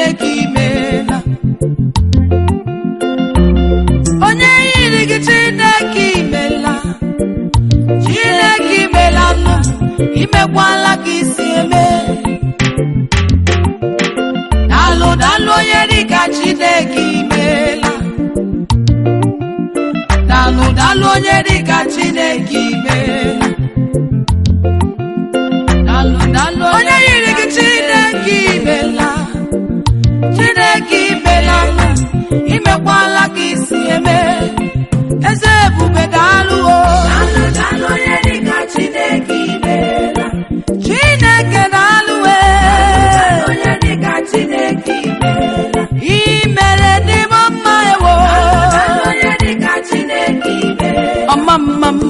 Chineke imeela onye yiri gị Chineke imeela Chineke imeela nụ imekwala ka isi eme dalụ dalụ onye dịka Chineke imeela dalụ dalụ onye dịka Chineke imeela dalụ dalụ onye yiri gị Chineke imeela Chineke imeela nụ imekwala ka isi eme eze ebube daalụ o Chineke daalụ e imere dị m mma ewo ọma mma m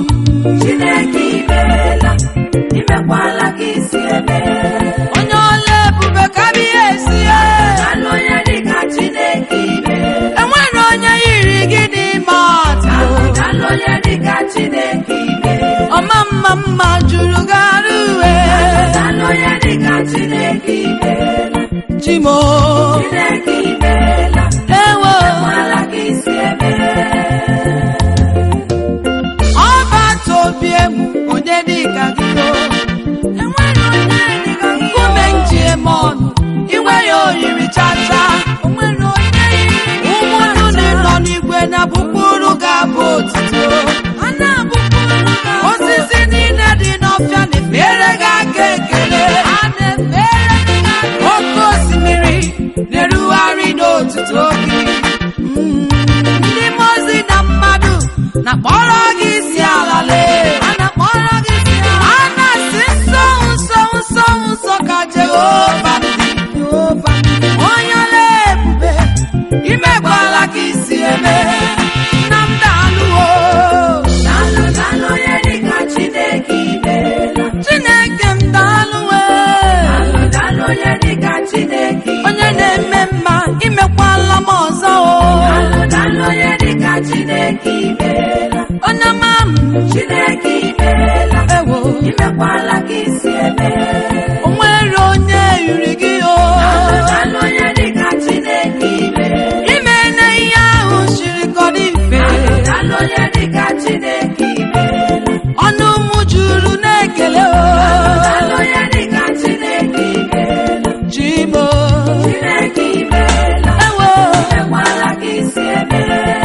imekwala ka isi eme onye ọla ebube ka biya esi e alụ onye dịka Chineke ibe enwere onye yiri gị n'ime atụ alụ onye dịka Chineke ibe ọma mma mma juru gara uwe alụ onye dịka Chineke ibe chimo Chineke ibeela ewo imekwala ka isi eme ọba tobi emu onye dịka gị o enwere onye dịka gị nkume nji eme ọnụ inwe ya oyiri chacha onwere onye yiri ụmụ nnụnụ nọ n'igwe na bụkpụrụ ga-abụ otito a na-abụkpụrụ osisi niile dị n'ọfịa na-efere gị aka ekele a na-efere gị aka oke osimiri na-erugharị n'otuto gị Mm, ndị mmụọ ozi na mmadụ na-akpọrọ gị isi ala lee a na-akpọrọ gị isi ala a na-asị nsọ nsọ nsọ nsọ ka Jehova dị Jehova dị. onye ọla ebube imekwala ka isi eme nna m daalụwo alụ alụ onye dịka Chineke ibeela Chineke m daalụwe alụ alụ onye dịka Chineke ibe onye na-eme mma imekwala m ọzọ o alụ alụ onye dịka Chineke ibeela onye ọma m Chineke ibeela ewo imekwala ka isi eme o nwere onye yiri gị o alụ onye dịka Chineke ibe ime na ihe ahụ siri ka ọ dị mfe alụ onye dịka Chineke ibeela ọnụ m juru na-ekele o alụ onye dịka Chineke ibeela chimo Chineke ibeela ewo imekwala ka isi eme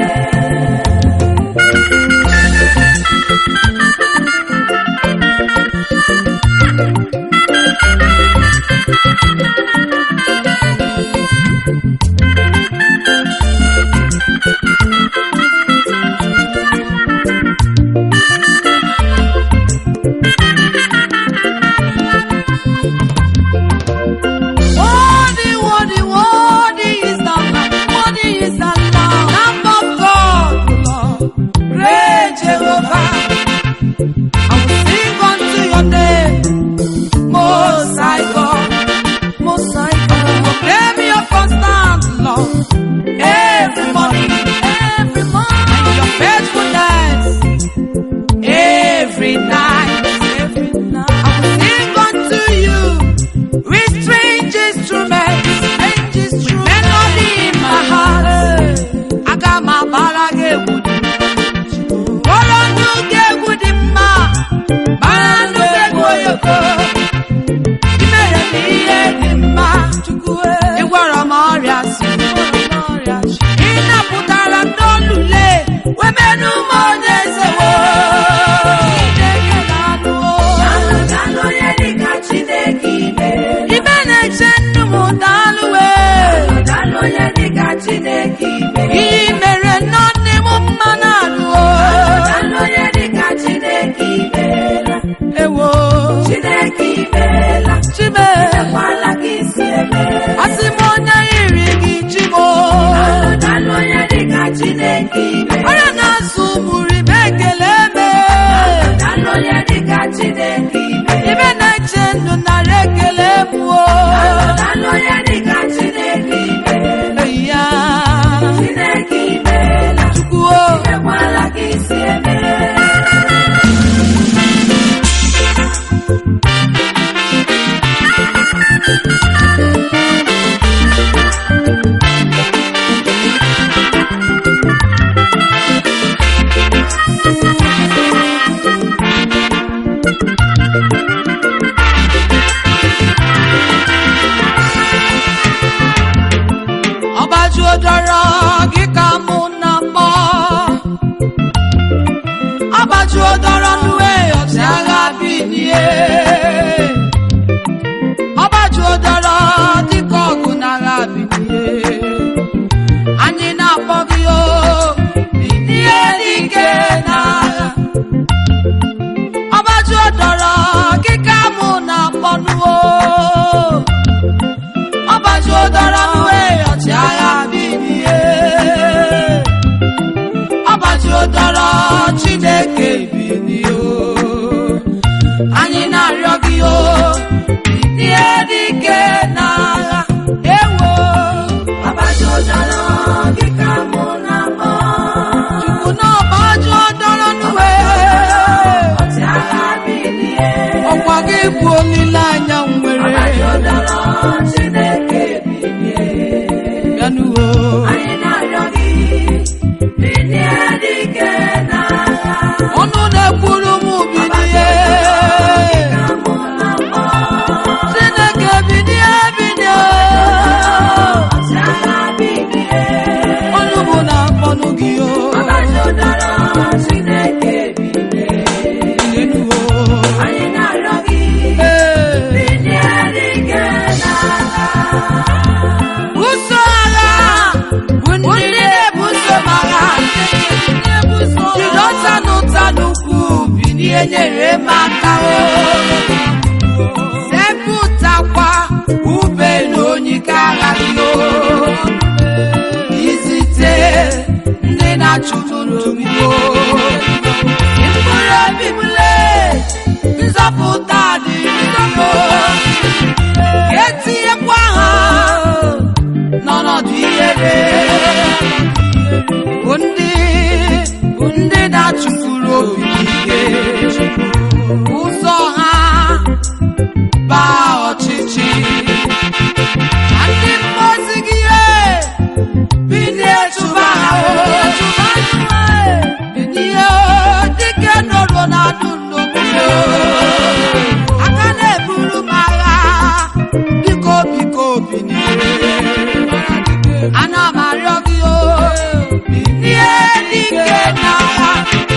Worthy, worthy, worthy is the Lamb, worthy is the Lamb, Lamb of God, Lord, great Jehovah. I will sing unto your name, Most High God, Most High God. Proclaim your constant love every morning, every morning, and your faithfulness every night, every night. I will sing unto you with strange instruments, strange instruments, melody in my heart. Aga m agbara gị egwu dị kpọrọ ndụ gị egwu dị mma gbara ndụ gị egwu oyoko imere m ihe dị mma ịgwọrọ m ọrịa si ị napụtara ndị olule wemenụ m onye ezewo Chineke na-anụwo alụ alụ onye dịka Chineke ibeela ibe na-eche nnu m daalụwe alụ onye dịka Chineke ibeela ihe mere nne m mma na-alụo alụ onye dịka Chineke ibeela ewo Chineke ibeela chibe imekwala ka isi eme asị dọrọ gị ka mụ na mbọ ọgbajuo dọrọ n'uwe ọchịagha binie ọgbajuo dọrọ dịka ọgụ n'agha binie anyị na-akpọ gị o binie n'ike n'agha ọgbajuo dọrọ gị ka mụ na-akpọ n'uwo ọgbajuo dọrọ n'uwe ọchịagha binie ọgbajuo dọrọ chineke binie o anyị na-arịọ gị o binie n'ike n'agha ewo Ọbajọdọrọ gị ka mụ na-akpọ. chukwu na ọgbajuo dọrọ n'uwe Ọchịagha bilie. ọkwa gị bụ olileanya m nwere Ọbajọdọrọ Chineke bilie. bịanụwo Anyị na-arịọ gị, bilie n'ike n'agha. ọnụ na-ekwuru m binie Ka mụ na-akpọ. chineke binie binie Ọchịagha bilie. ọnụ bụ na-akpọnụ gị o Ọbajọdọrọ Chineke bilie. Binienuwo. Anyị na-arịọ gị, Ee. bilie n'ike n'agha. buso agha bụ ndị na-ebuso m agha jiri ọta n'ụta n'ukwu binie nyere m aka o sepụtakwa ube na onyike agha gị o izite ndị na-achụtụrụ gị o mkpụrụ obi m lee nzọpụta dị nzọpụ etinyekwa ha n'ọnọdụ ihere bụ ndị bụ ndị na-achụfuru obi ike ụzọ ha baa ọchịchị na ndị mmozi gị binie chụba ha o binie dike nọrọ na ndụ nnọgide aka na-eburu m agha biko biko binie ana m arịọ gị o binie dike n'agha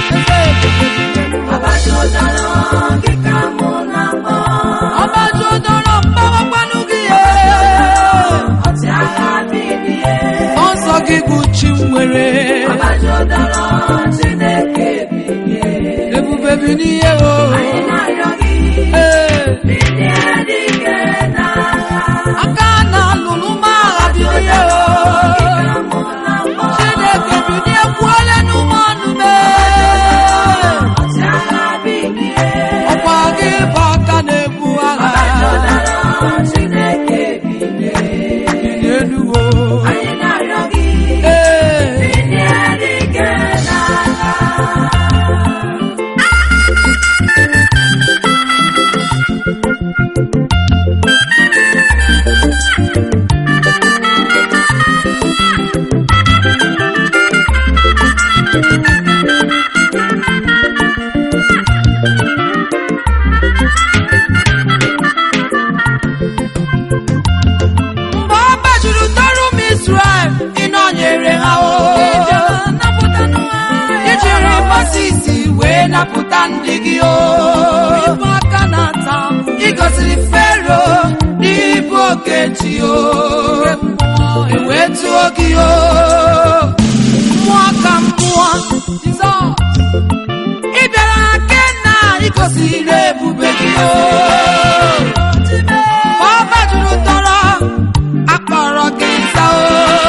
Ọbajọdọrọ gị ka mụ na-akpọ. ọgbaju dọrọ mgbawakwanụ gị e Ọchịagha bilie. ọsọ gị bụ chi m nwere Ọbajọdọrọ Chineke bilie. ebube binie o Anyị na-arịọ gị, ee bilie n'ike n'agha. aka na-alụlụ m agha binie o Ka mụ na-akpọ. chineke binie kwuole n'ụmụ ọnụ mee Ọchịagha bilie. ọkwa gị bụ aka na-ebu agha Ọbajọdọrọ Chineke bilie. enuwo Anyị na-arịọ gị, ee bilie n'ike n'agha. mgbe ọ gbajuru tọrụ m Israel ịnọnyere ha o ijiri Moses wee napụta ndị gị o ịgọziri Fero n'ịbụ okechi o ewee tụọ gị o mmụọ ka mmụọ ị bịara ke na igosiri ebube gị o ọ gbajuru tọrọ akpọrọ gị nza o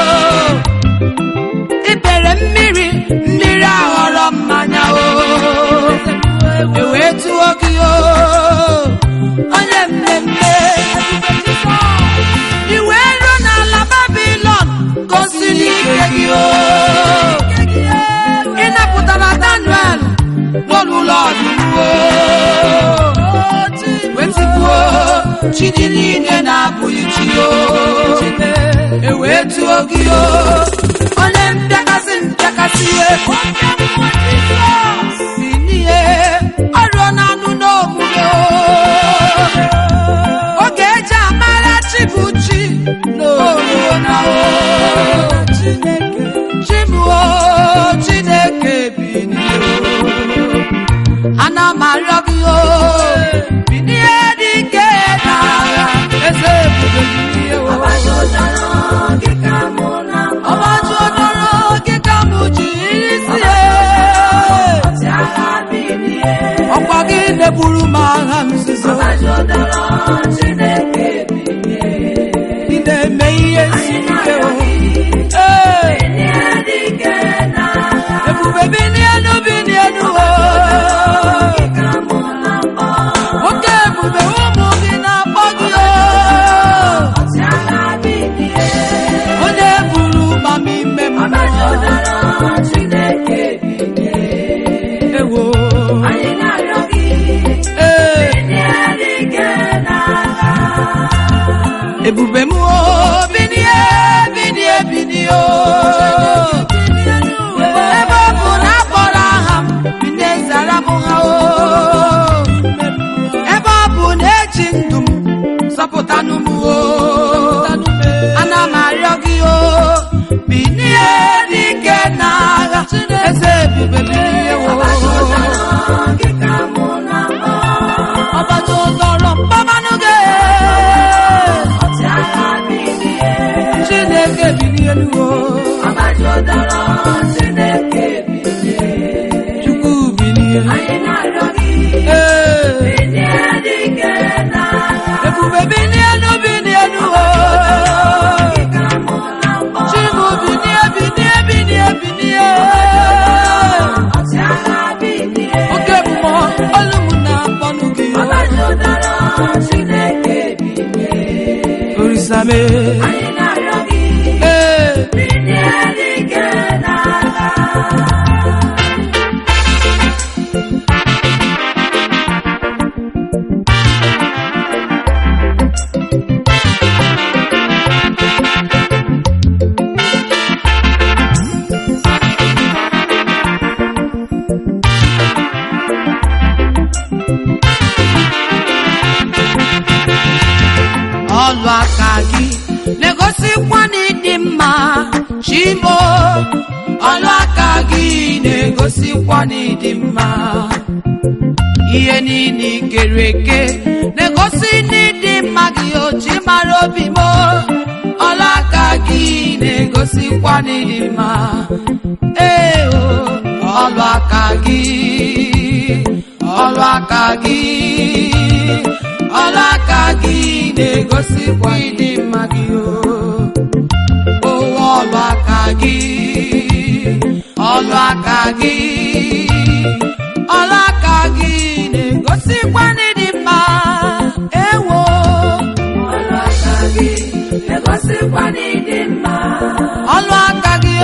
ibere mmiri mmiri aghọrọ mmanya o ewee tụọ gị o onye mmemme iwe ruo n'ala babilon gosi n'ike gị o ị napụtara daniel n'olulu ọdụm o wetigbuo chi dị niile na-abụghị chi o ewee tụọ gị o onye mpịakasị mpịakasị si n'ihe ọrụọ na anụ n'omume o oge eji amara chi bụ chi n'oruo na o ana m arịọ gị o binie dike n'agha eze ebube binie o ọgbaju odoro gị ka m ji isi ọkwa gị na-eburu m agha nzuzo ị na-eme ihe isi ike o Ee, ebube binienu binienu o oke ebube ụmụ gị na-akpọ gị o onye buru ma m ime mmụọ ewo ee ebube m o binie binie binie o ebe ọ bụ na akpọrọ aha m binie zara m ha o ebe ọ bụ na eji ndụ m zọpụtanụ m o ana m arịọ gị o binie n'ike n'agha eze ebube binie o ọbata ụzọrọ mkpamanụ gị chineke binielu o chukwu binie ee ebube binielu binielu o chimu binie binie binie binie oke mmụọ olu m na-akpọnụ gị orisame ee ọlụ aka gị na-egosikwa na ịdị mma chimo ọlụ aka gị na-egosikwa na ịdị mma ihe niile ị kere eke na-egosi na ịdị mma gị ochi mara obi m ọlụ aka gị na-egosikwa na ịdị mma ee o ọlụ aka gị ọlụ aka gị ọlụ aka gị na-egosikwa ịdị mma gị o owe ọlụ aka gị ọlụ aka gị ọlụ aka gị na-egosikwa n'ịdị mma ewo ọlụ aka gị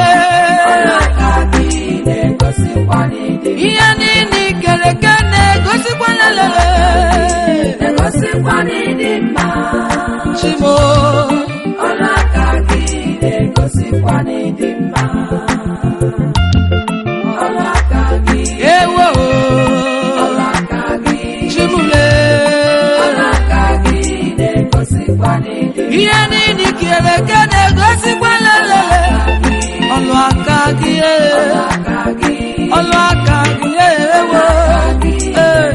ihe niile ị kere eke na-egosikwa lelele chimo ewo chimule ihe niile ị kere eke na-egosikwa lelele ọlụ aka gị ọlụ aka gị ewo ee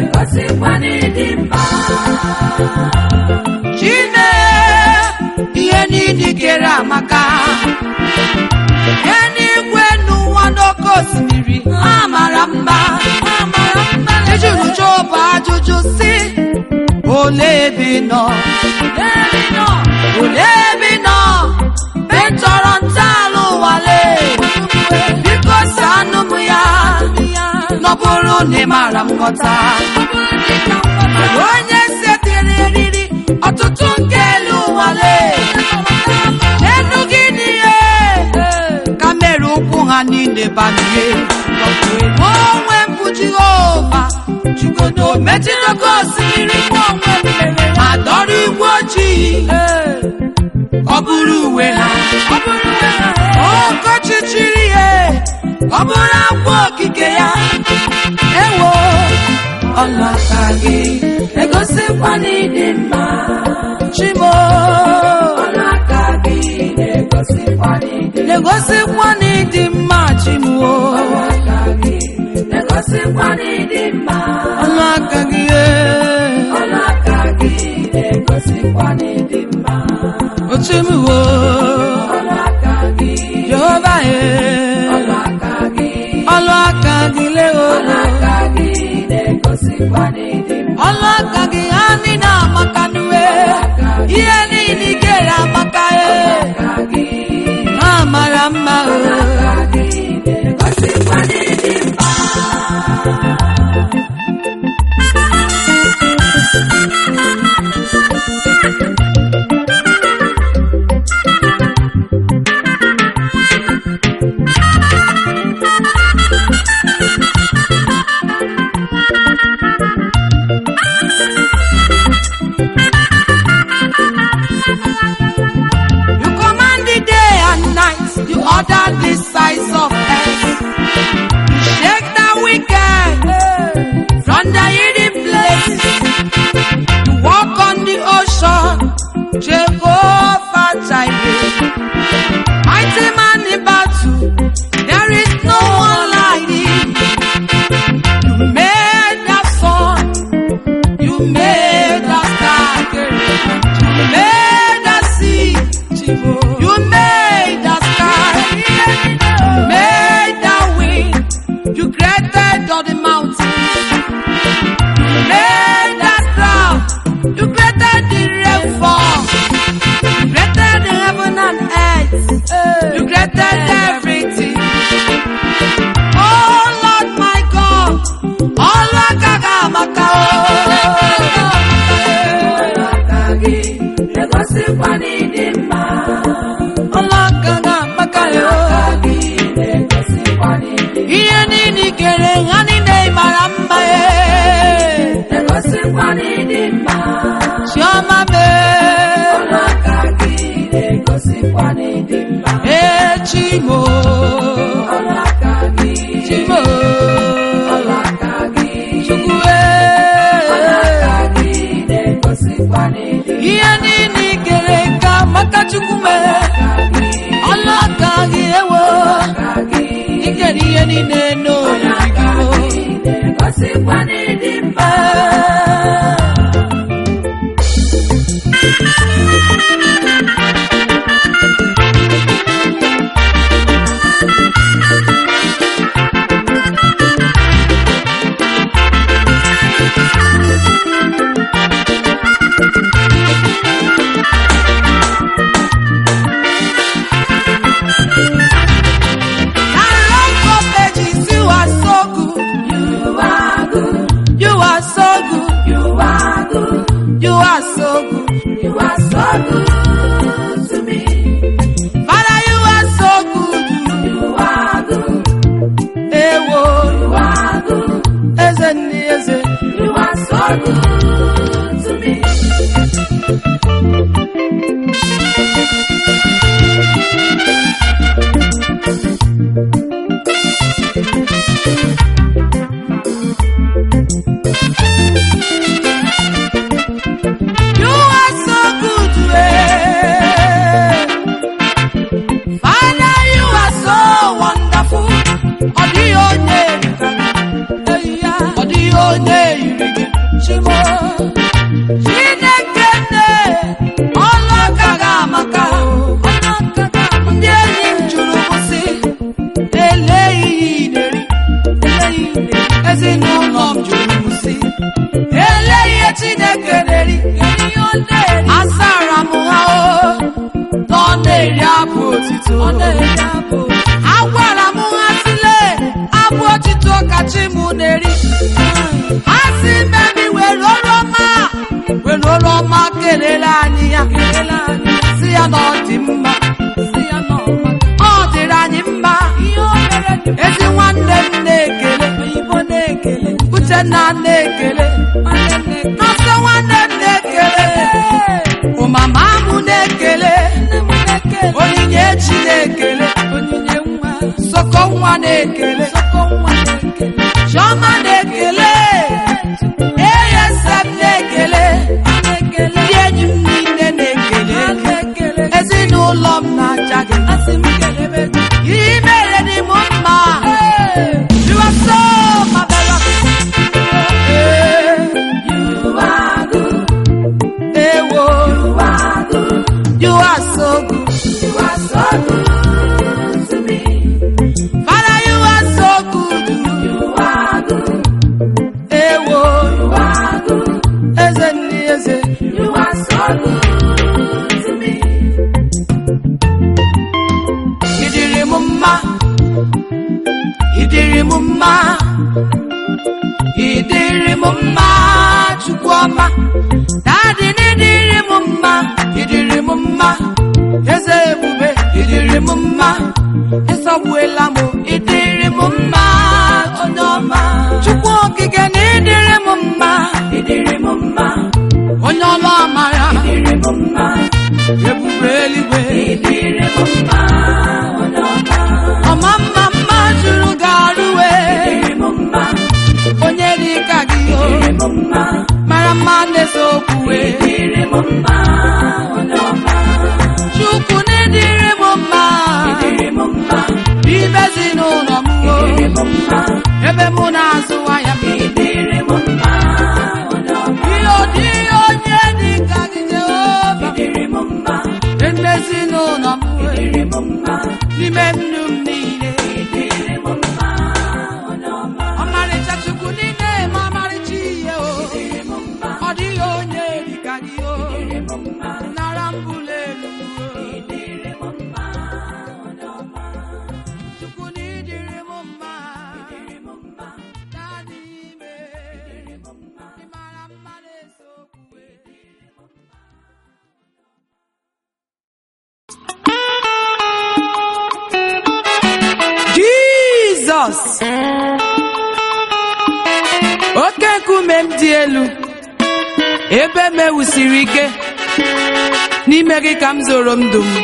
chine ihe niile kere amaka ihe n'igwe n'ụwa n'oke osimiri ha mara mma ejuru jobu ajụjụ si ole ebe ị nọ ole ebe ị nọ be chọrọ ntọala ụwale biko si anụ m ya nọbụrụ na ị mara m nghọta Mmadụ onye setịrị eriri ọtụtụ nke elu ụwale n'elu gị n'ihe ka mere ụkwụ ha niile banye onwe mbụ jehova jugodo mejidogo osimiri mụ onwe m mere ha dọrọ igwe ojii ọ bụrụ uwe ha ọkọchịchịrị ihe ọ bụrụ akwa okike ya ewo ọlụ aka gị egosikwa n'ịdị mma chimo na-egosikwa n'ịdị mma chimo na-egosikwa n'ịdị mma ọlụ aka gị ee. ọlụ aka gị na-egosikwa n'ịdị mma ochimuwo ọlụ aka gị jehova ee. ọlụ aka gị ọlụ aka gị lewo ọlụ aka gị na-egosikwa n'ịdị mma ọlụ aka gị ha niile amaka nuwe ihe niile ị kere amaka ee. aka gị ha mara mma o aka gị na-egosikwa n'ịdị mma You command the day and night. You order the size of earth. You shake the wicked from the hidden place. You walk on the ocean. Jehovah Jireh. Mighty man in battle. There is no one like thee. You made the sun. You made the sky. You made the sea. You made the sky. You made the wind. You created all the mountains. You made the cloud. You created the rainfall. You created the heaven and earth. You created everything. Oh Lord my God. All Gagamaka. ọlụ aka gị na-egosikwa n'ịdị mma All Gagamaka. aka gị na-egosikwa n'ịdị ihe niile i kere ha niile mara mma ee. na-egosikwa n'ịdị mma chiọma mee ọlụ aka gị na-egosikwa n'ịdị mma ee chimo ọlụ aka gị chimo ọlụ aka gị chukwu ọlụ aka ee. gị na-egosikwa n'ịdị ihe niile i kere ka maka chukwu mee ọlụ aka gị ewo aka gị ikere ihe niile n'oyiyi aka gị gị na-egosikwa n'ịdị mma Ee. I love your pages, you are so good. you are good You are so good. you are good You are so good. you are so good to me Father, you are so good. you are good Ewo, you are good eze ndị eze. You are so good to me. You are so good. eh. Father, you are so wonderful. Ọ dịghị onye yiri gị. Ọ dịghị onye yiri gị. Chimo. Chineke nne, ọlụ aka gị amaka. Ndị enyi m jụrụ m sị, eleghị ihe ị na-eri. Ezinụlọ m jụrụ m sị, Elee ihe Chineke na-eri asara m ha o na ọ na-eri abụ otito agwara m ha sile abụ otito kachi m na-eri ha si memi were oroma were oroma kelere anyị ya si ya na ọ dị mma ọ dịrị anyị mma ezi nwanne m na-ekele uchenna na-ekele nọsọ nwanne m na-ekele ụmama mụ na-ekele onyinye chi na-ekele soko nwa na-ekele so good. You are so good to me. Father, you are so good. You are good. Ewo, You are good. eze ndị eze. You are so good to me. Ịdịrị m mma. Ịdịrị m mma. Ịdịrị m mma, Chukwuọma. Dadị na ịdịrị m mma. Ịdịrị m mma. Eze ebube, ịdịrị m mma. Ịsọgbuela m, ịdịrị m mma, onye ọma. Chukwu okike na ịdịrị m mma. Ịdịrị m mma. Onye ọlụ amara, Ịdịrị m mma. ebube eluigwe. Ịdịrị m mma. Onye ọma. Ọma mma mma juru ga-arụwe. Ịdịrị m mma. Onye dị ka gị o. Ịdịrị m mma. mara mma na-ese okwuwe. Ịdịrị m mma. Onye ọma. Chukwu na-edịrị m mma. Ịdịrị m mma. Ibe ezinụlọ m o. Ịdịrị m mma. Ebe mụ na-azụ ahịa m. Ịdịrị m mma. Onye ọma. Ihe ọdịghị onye dị ka gị Jehova. Ịdịrị m mma. Ebe ezinụlọ m o. Ịdịrị m mma. N'ime ndụ m niile. Ịdịrị m mma. Onye ọma. Ọmarịcha Chukwu niile ma ọmarịcha ihe o. Ịdịrị m mma. Ọ dịghị onye dị ka gị o. Ịdịrị m mma. Nara mbụlụ elu o. Ịdịrị m mma. Onye ọma. Chukwu na ịdịrị m mma. Ịdịrị m mma. Dadị ime. Ịdịrị m mma. Ị mara mma na-ese okwuwe. Jizọs oke nkume m dị elu ebe m ewusiri ike n'ime gị ka m zoro ndụ m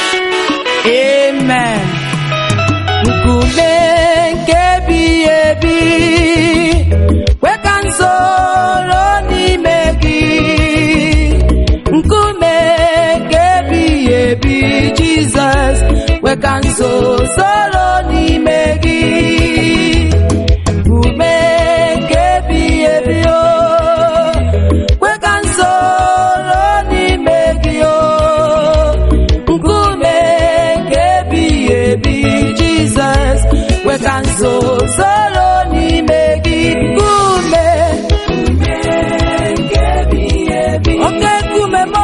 amen nkume nke ebighị ebi kwe ka m zoro n'ime gị nkume nke ebighị ebi jizọs kwe ka m zoro n'ime gị nkume nke ebighị ebi o kwe ka m zoro n'ime gị o nkume nke ebighị ebi jizọs kwe ka m zoro n'ime gị nkume Nke ebighị ebi. oke nkume m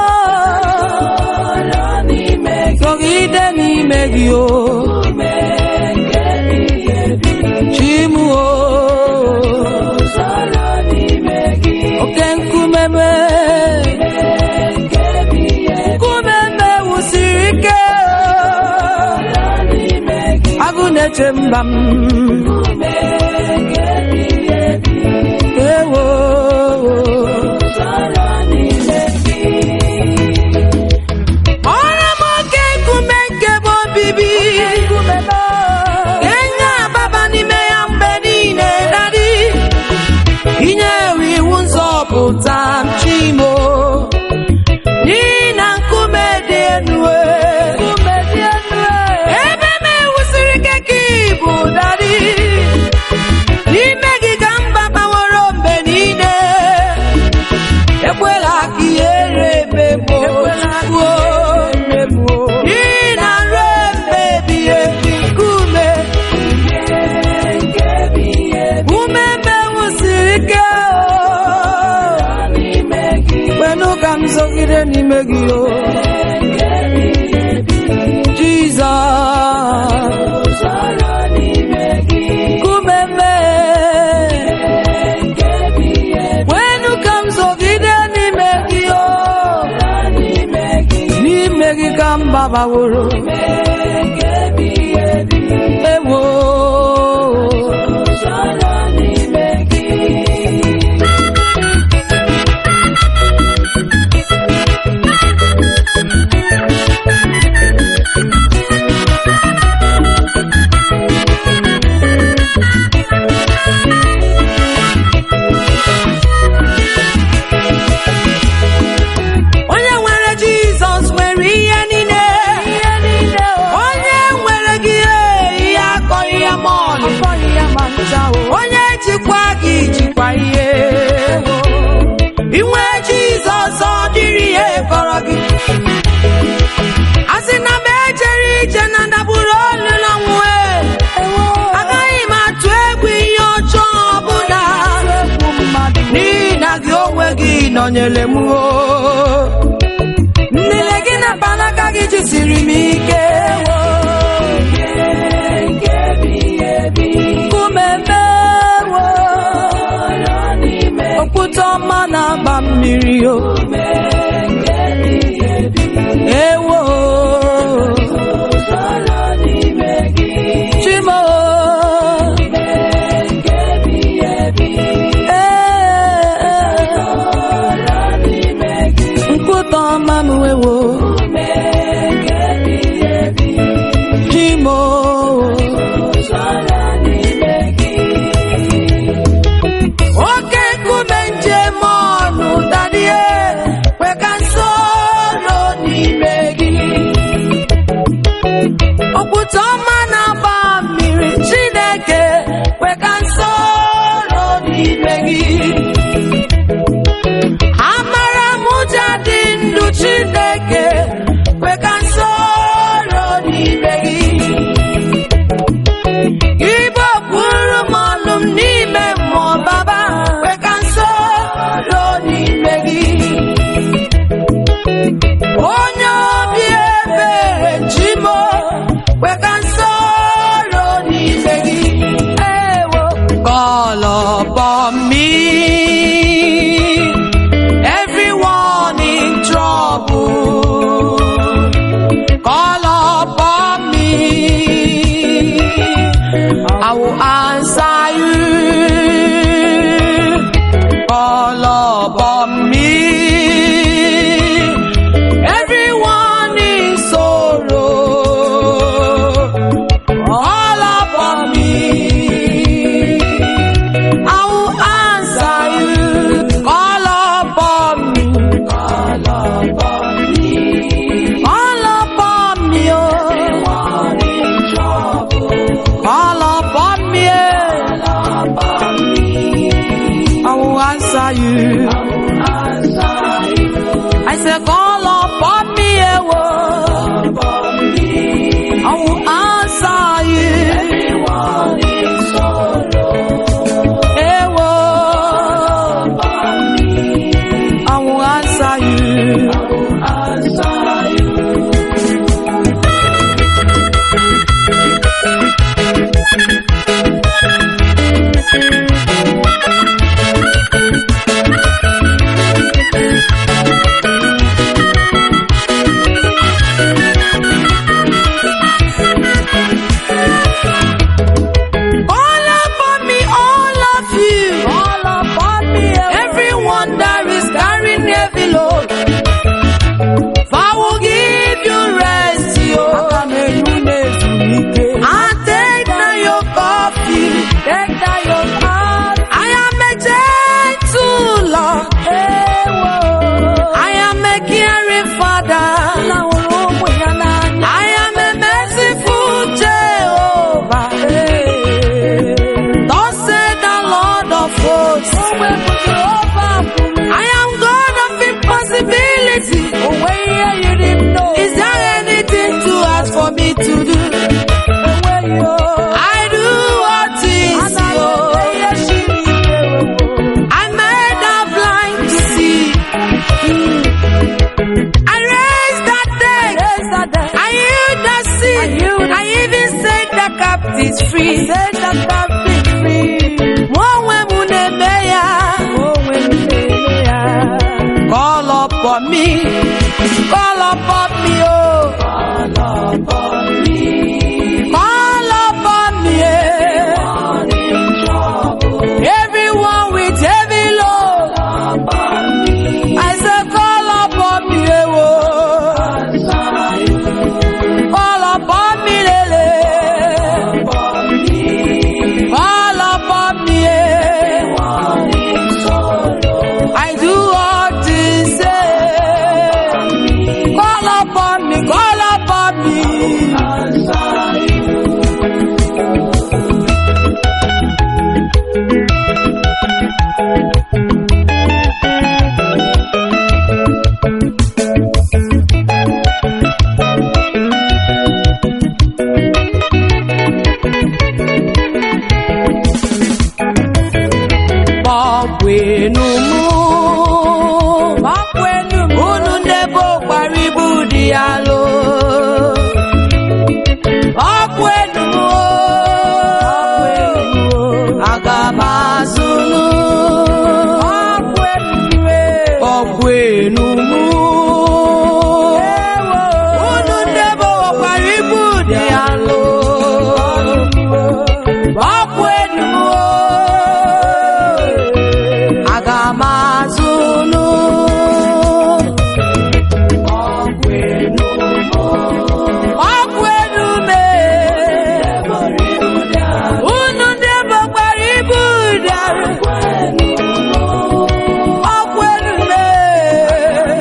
Ọrụ n'ime gị. sogide n'ime gị o Nke ebighị ebi. chim o Ọrụ n'ime gị. oke nkume m Nke ebighị ebi. nkume m ewusiri ike Ọrụ n'ime gị. agụ na-eche mba m Nke ebighị ebi. ewo Ọrụ n'ime gị. ọrụ m oke nkume nke bụ obibi enye ababa n'ime ya mgbe niile dadi inye ewe iwu nzọpụta m chimo n'ihi na nkume dị elu e. ebe m ewusiri ike ka ịbụ dadi n'ime gị ka mba gbaworo mgbe niile ekwela ka ihere emegbuo n'ihi na ruo mgbe ebighị ebi nkume Nke ebighị ebi. ume mewusiri ike o. N'ime gị. kwenụ ka m zọgide n'ime gị o Nke ebighị ebi. jizọs Ọrụ n'ime gị. kume mee Nke ebighị ebi. kwenụ ka m zọgide n'ime gị o N'ime gị. n'ime gị ka m gbabaworo Nke ebighị ebi. ewo Ọrụ n'ime gị. onye nwere jizọs nwere ihe niile nọnyere m o nlele gị na mkpanaka gị jisiri m ike wo nkume mewo okwute ọma na-agba mmiri o ewo chimo nkwụta ọma m ewo chimo oke nkume njem ọnụ dadie kwe ka nsoro n'ime gị okwute ọma na-agba mmiri chineke kwe ka nsoro n'ime gị amara m ụja dị ndụ chineke kwe ka nsoro n'ime gị Igbo kwuru m ọnụ m n'ime mmụọ baba kwe ka nsoro n'ime gị onye obi ebere chimo kwe ka nsoro n'ime gị ewo call upon me everyone in trouble call upon me I will answer you. Call upon me. Everyone in sorrow. Call upon me. I will answer you. Call upon me. Call upon me. Call upon me. Oh. Call upon me. I will answer you. I say, call upon me. eh, oh. I will answer you. Eh, oh. I will answer you. All upon me, all of you. All upon me. Everyone that is carrying heavy load. I will give you rest, yo. And take now your coffee. Take now your coffee. I am a gentle Lord. I am a caring Father. I am a merciful Jehovah. Thus said the Lord of hosts. I am God of impossibility. Is there anything too hard for me to do? I do all things, yo. I made the blind to see. I raised the dead. I healed the sick. I even set the captives free. Mụ onwe m na-eme ya. Call upon me. Call upon me, oh. Call upon me. eh. Everyone with heavy load. I say, call upon me, eh, oh. Call upon me, lele. ya lo ọkụ enu aga m azụlụ ọkụ enu mụ unu ndị gbawakwara ibu dị ya lo ọkụ enu aga m azụlụ ọkụ enu ọkụ enu mee unu ndị gbakwara ibu dị arụ ọkụ enu mee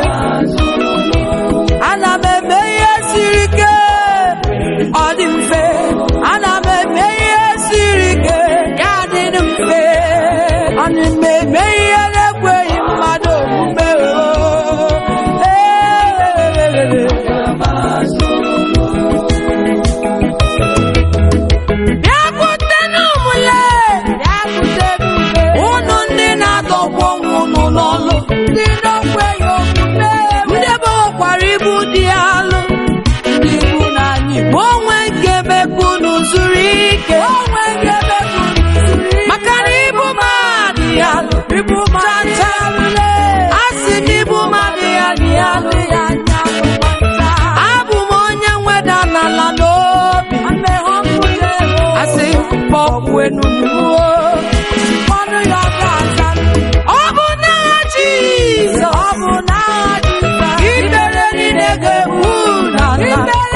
ana m eme ihe siri ike ọ dị mfe ana m eme ihe siri ike ya dị mfe ana m eme ihe na-ekweghị mmadụ omume oo. Ee. Bịakwutenụ m lee unu ndị na-adọgbu onwe unu n'ọlụ ndị na-ekweghị omume ndị gbawakwara ibu dị alụ ndị ibu na anyị bụ onwe nke mekwa unu zuru ike maka na ibu m adịghị alụ ibu m adịghị a sị m ibu m adịghị alụ abụ m onye nweda n'ala n'obi asị kpọkwenu ọnụ ya ga-aza ọ bụ n'agha Jizọs ikpere niile ga-egbu n'ala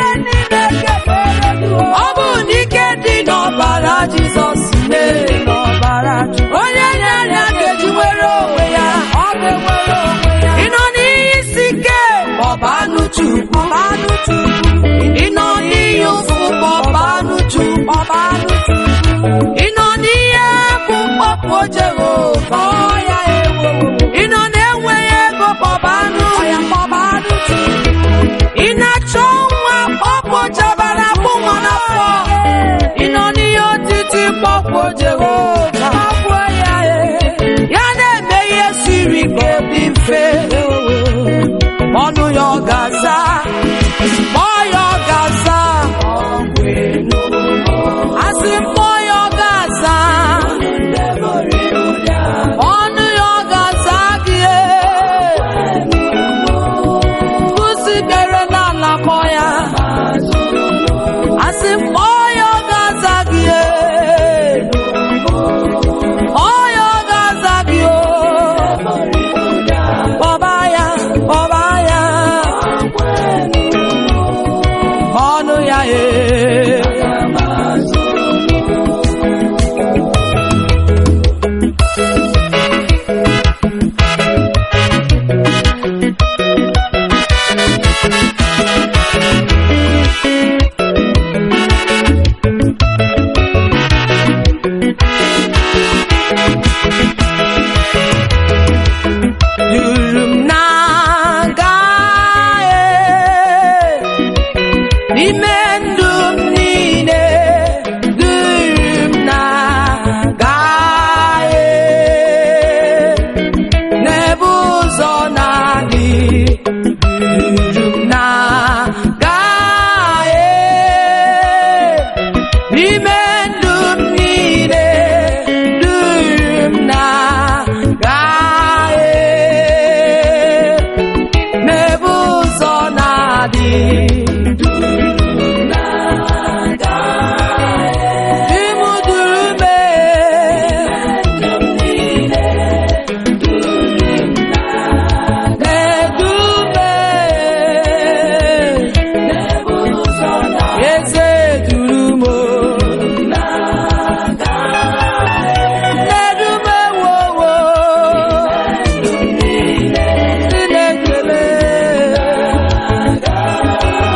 ọ bụ n'ike dị n'ọbara Jizọs mee onye na-arịa ga-eji were onwe ya ị nọ n'ihe isi ike ọba anụ Chukwu ị nọ n'ihe ụfụ ọba anụ Chukwu ị nọ n'ihe bụ mkpọpụ Jehova ị nọ na-enweghị ego kpọba anụ ị na-achọ nwa kpọpụ jabara bụ nwa n'afọ ị nọ n'ihe otiti kpọpụ Jehova ya na-eme ihe siri ike dị mfe ọnụ ya ọ ga-aza kpọọ ya ọ ga-aza asị mmụọ ya ọ ga-aza ọnụ ya ọ ga-aza gị kwụsị dere n'ala kpọ ya asị mmụọ ya ọ ga-aza gị ọ ya ọ ga-aza gị kpọba ya kpọba ya ọnụ ya ee duru m na-aga n'ime ndụ m niile duru m na-aga n'ebe ụzọ na-adị duru m na-aga n'ime ndụ m niile duru m na-aga n'ebe ụzọ na-adị Di m duru m na-edu m eze duru m na-edu m ewowo ndị na-ekele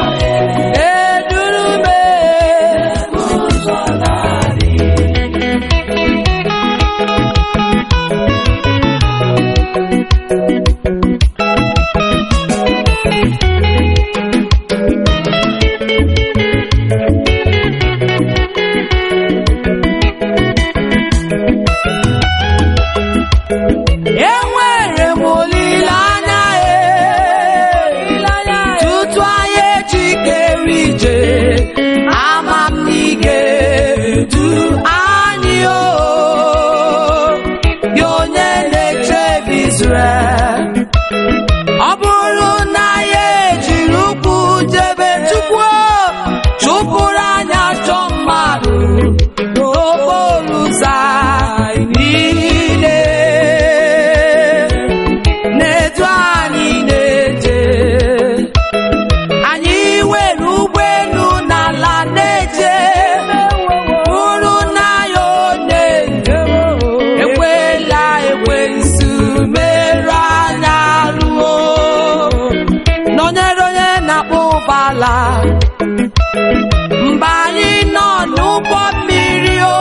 mgbe anyị nọ n'ụgbọ mmiri o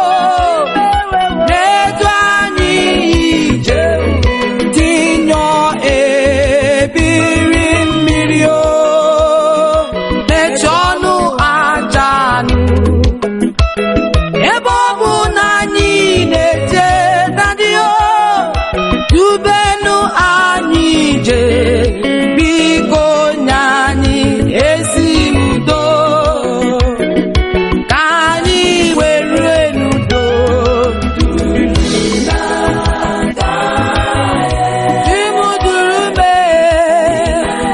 na-edu anyị ije dị nyọ ebiri mmiri o na-eche ọnụ aja anụ ebe ọ bụ na anyị na-eje dadị o dubenu anyị ije biko nye anyị ezi udo ka anyị were n'udo Chimuduru mee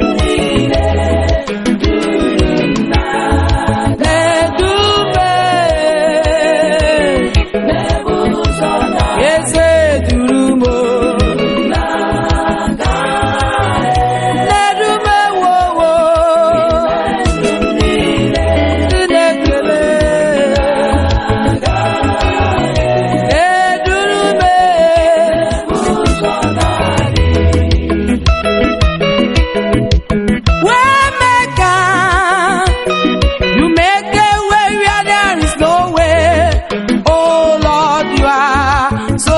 na-edume eze duru m na-edume wowo Chinekele edurume Waymaker, you make a way where there is no way. Oh Lord, you are so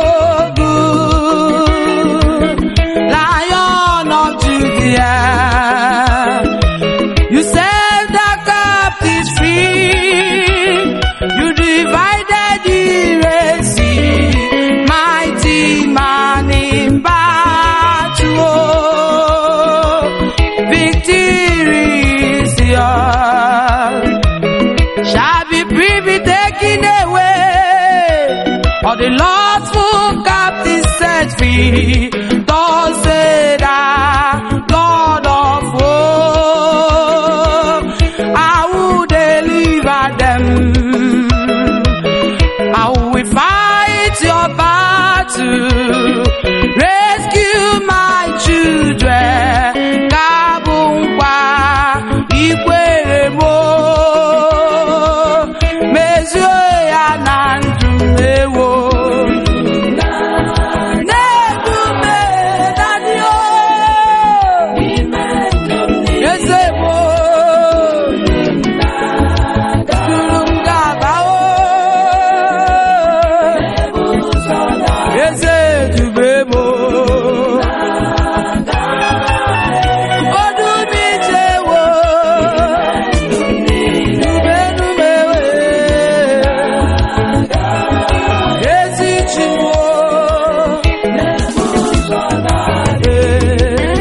good. Lion of Judah, you set the captives free. You divided the Red Sea, mighty man in battle. Victory is yours shall be privy taken away. Or the Lord's full captive set free. Thus said I, Lord of hosts, I will deliver them. I will fight your battle, rescue my children. Kabụ nkwa ikwere m o, mezuo ya na ndụ m ewo. Na-edume dadị o, eze m o, duru m gaba o. Eze dube m o. Odumijewo, dubenumewe, ezi Chinwo, ee.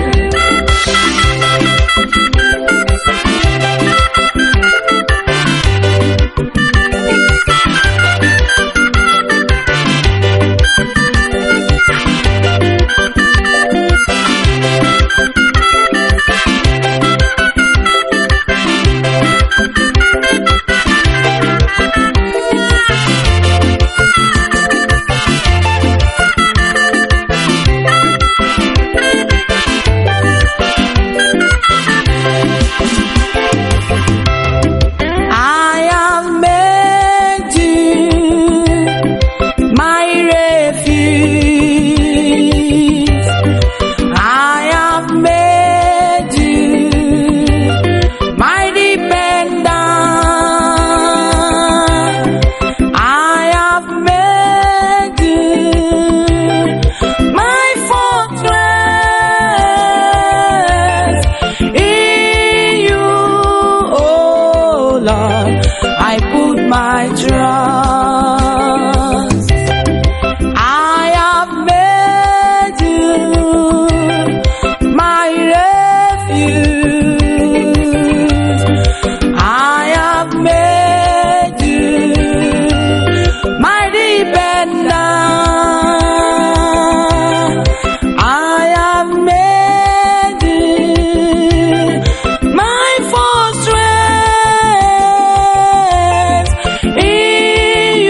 I have made you my refuge. I have made you my dependence. I have made you my fortress. In you, oh Lord, I put my trust. I have made you my refuge. I have made you my dependence. I have made you my fortress. In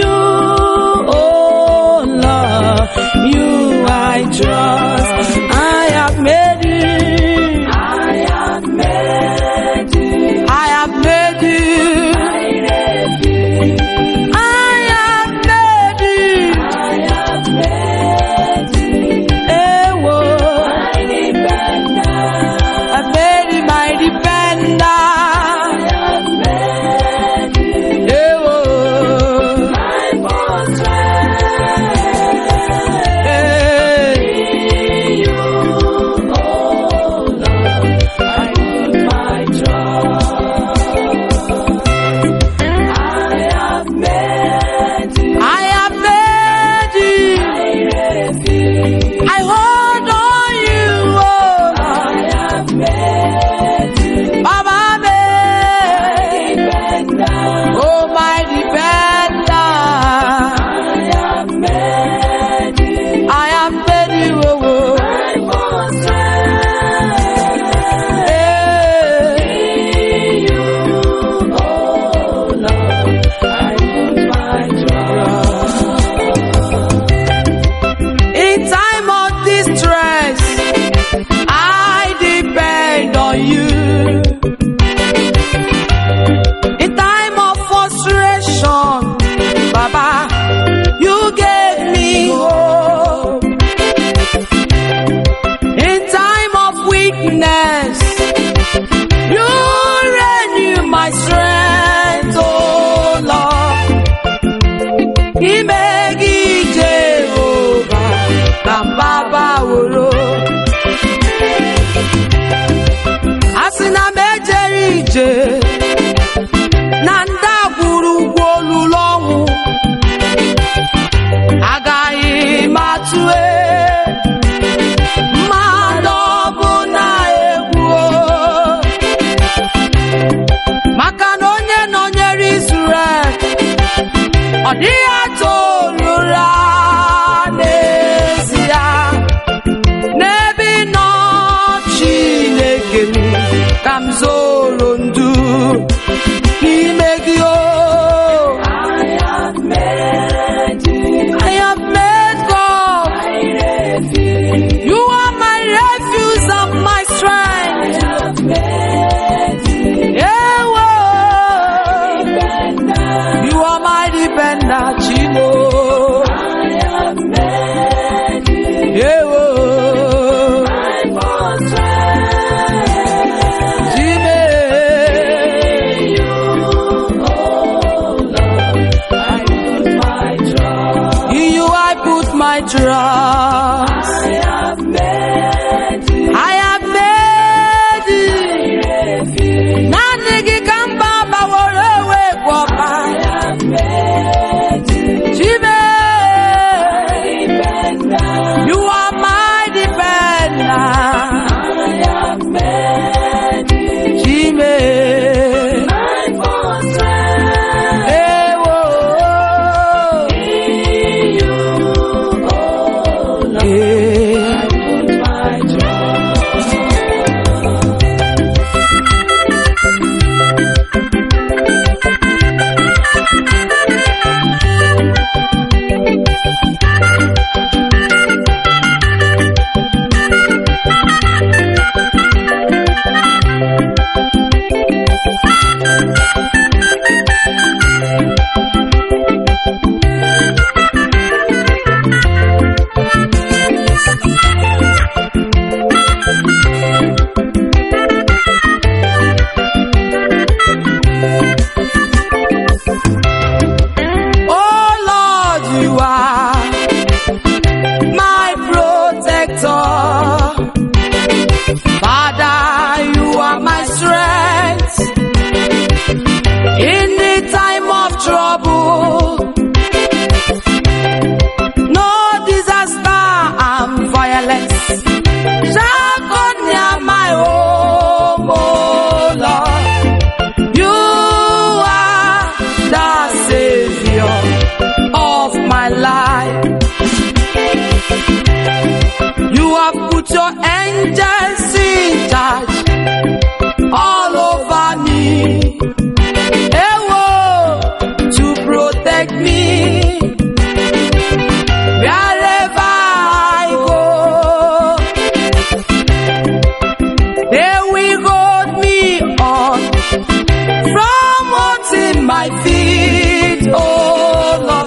ije na ndagwurugwu olulu ọnwụ agaghị m atụ mmadụ ọbụla egwu maka na onye nọnyere Israel ọ dịghị atụ ụra n'ezie n'ebe ị nọ Chineke m ka m zoro ndu n'ime gị o I have made God You are my refuge and my strength Ewo You are my defender Chimo Ewo In you I put my trust. I have made it. Naanị gị ka mba gbaworo ewe gwọpa. Chime. You are my defender. Chime. Ewo. Eh. Oh Lord, you are my protector. Father, you are my strength. In the time of trouble, no disaster and violence shall come near my home, oh Lord. You are the savior of my life. You have put your angels in charge all over me. Ewo, to protect me. Wherever I go, they will hold me on from hurting my feet, oh Lord.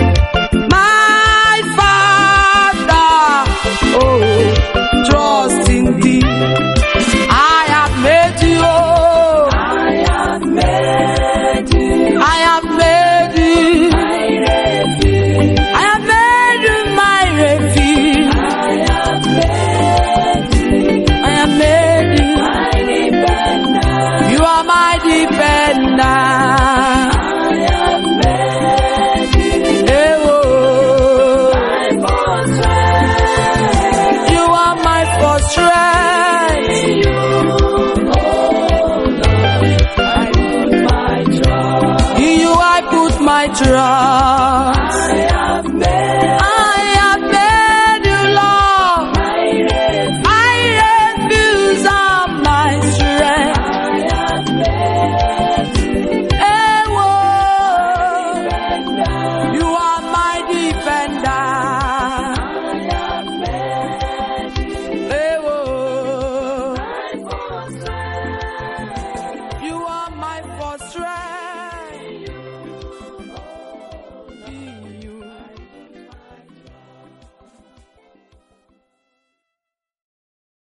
My Father, oh, trust in thee. I have made you, oh, I have made you. I have made you my refuge. I have made you. You are my defender. Ewo. You are my first strength. In you I put my trust. I have made you Lord. My refuge and my strength.